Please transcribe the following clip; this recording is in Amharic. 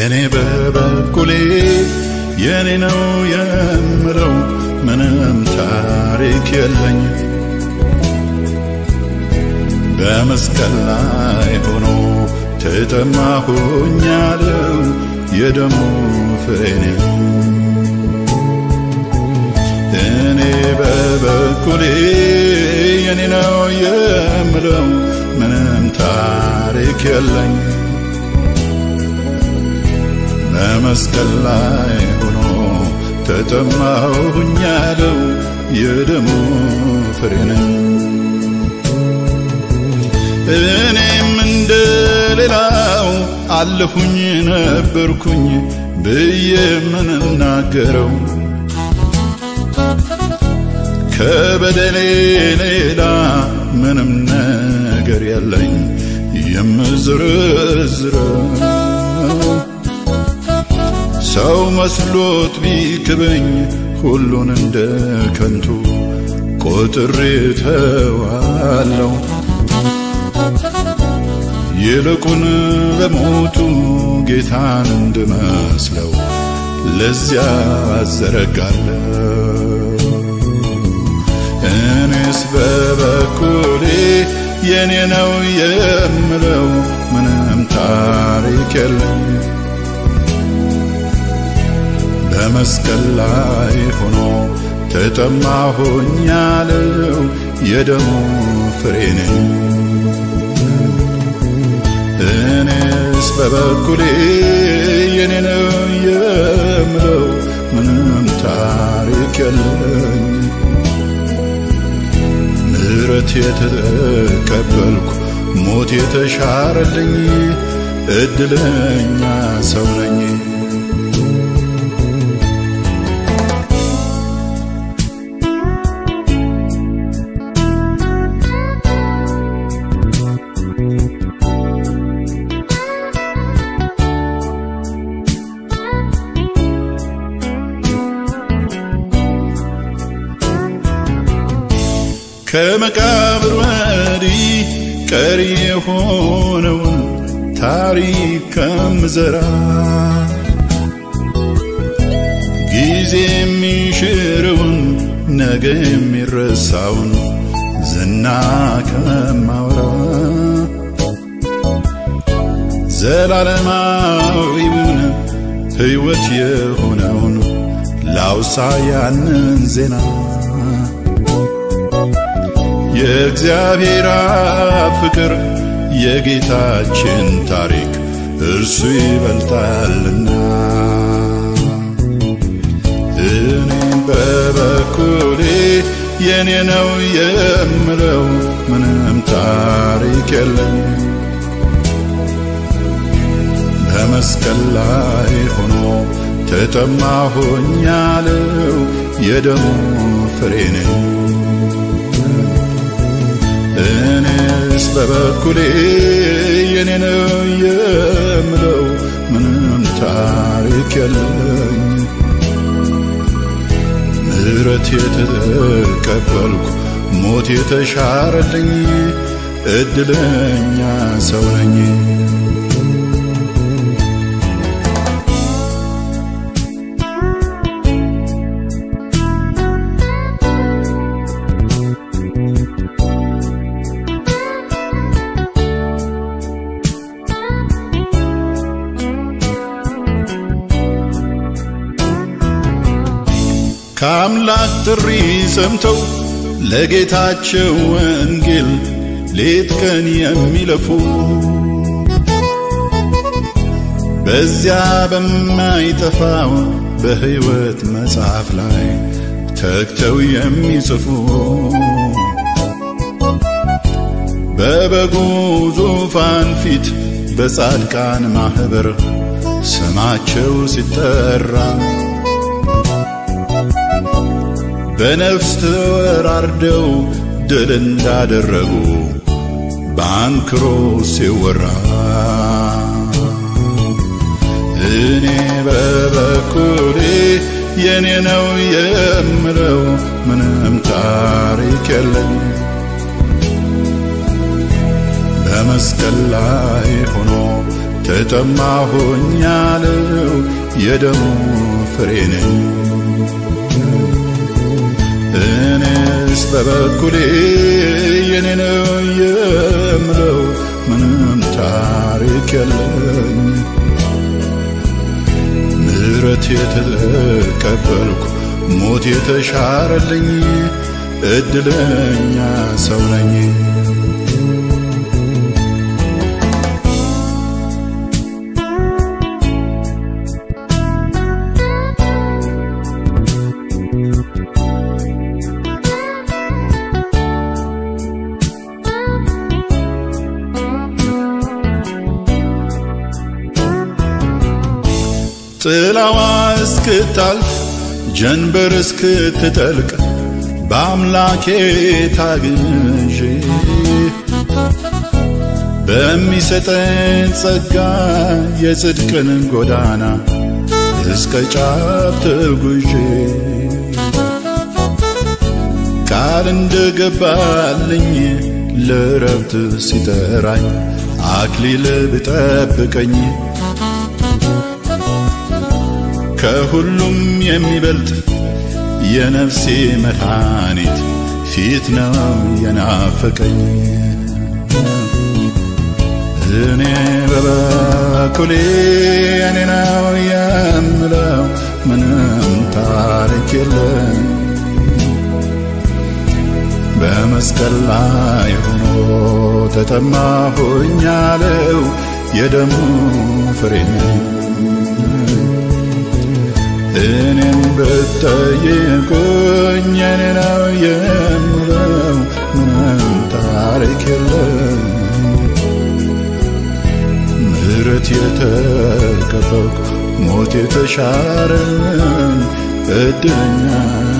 እኔ በበኩሌ የኔ ነው የምለው ምንም ታሪክ የለኝ በመስቀል ላይ ሆኖ ተጠማሁኛለው የደሙ ፍሬ ነኝ እኔ በበኩሌ የኔ ነው የምለው ምንም ታሪክ የለኝ በመስቀል ላይ ሆኖ ተጠማሁኛለው የደሙ ፍሬ ነኝ እኔም እንደ ሌላው አለሁኝ ነበርኩኝ ብዬ ምንናገረው ከበደሌ ሌላ ምንም ነገር የለኝ የምዝርዝረው ሰው መስሎት ቢክበኝ ሁሉን እንደ ከንቱ ቆጥሬ ተዋለው ይልቁን በሞቱ ጌታን እንድመስለው ለዚያ አዘረጋለሁ እኔስ በበኩሌ የኔ ነው የምለው ምንም ታሪክ የለኝ በመስቀል ላይ ሆኖ ተጠማሁኛለው የደሙ ፍሬ ነኝ እኔስ በበኩሌ የኔ ነው የምለው ምንም ታሪክ የለኝ ምሕረት የተቀበልኩ ሞት የተሻረልኝ እድለኛ ሰው ነኝ ከመቃብር ወዲህ ቀሪ የሆነውን ታሪክ ከምዘራ ጊዜ የሚሽረውን ነገ የሚረሳውን ዝና ከማውራ ዘላለማዊውን ሕይወት የሆነውን ላውሳ ያንን ዜና የእግዚአብሔር አብ ፍቅር የጌታችን ታሪክ እርሱ ይበልጣልና እኔም በበኩሌ የኔ ነው የምለው ምንም ታሪክ የለኝ በመስቀል ላይ ሆኖ ተጠማሁኛለው የደሙ ፍሬ ነኝ እኔስ በበኩሌ የኔ ነው የምለው ምንም ታሪክ የለኝ ምሕረት የተቀበልኩ ሞት የተሻረልኝ እድለኛ ሰው ነኝ ከአምላክ ጥሪ ሰምተው ለጌታቸው ወንጌል ሌት ቀን የሚለፉ በዚያ በማይጠፋው በሕይወት መጽሐፍ ላይ ተግተው የሚጽፉ በበጉ ዙፋን ፊት በጻድቃን ማኅበር ስማቸው ሲጠራ በነፍስ ተወራርደው ድል እንዳደረጉ በአንክሮ ሲወራ እኔ በበኩሌ የኔ ነው የምለው ምንም ታሪክ የለኝ በመስቀል ላይ ሆኖ ተጠማሁኝ ያለው የደሙ ፍሬ ነኝ። እኔስ በበኩሌ የኔ ነው የምለው ምንም ታሪክ የለኝ። ምሕረት የተቀበልኩ ሞት የተሻረልኝ እድለኛ ሰው ነኝ። ጥላዋ እስክታልፍ ጀንበር እስክትጠልቅ በአምላኬ ታግዤ በሚሰጠን ጸጋ የጽድቅን ጎዳና እስከ ጫፍ ተጉዤ ቃል እንደገባልኝ ለረብት ሲጠራኝ አክሊል ብጠብቀኝ ከሁሉም የሚበልጥ የነፍሴ መድኃኒት ፊት ነው የናፈቀኝ። እኔ በበኩሌ እኔ ነው የምለው ምንም ታሪክ የለም። በመስቀል ላይ ሆኖ ተጠማሁኝ ያለው የደሙ ፍሬ ነው። እኔም ብትጠይቁኝ እኔ ነው የምለው ምንም ታሪክ የለም። ምሕረት የተቀበልኩ ሞት የተሻረን እድለኛ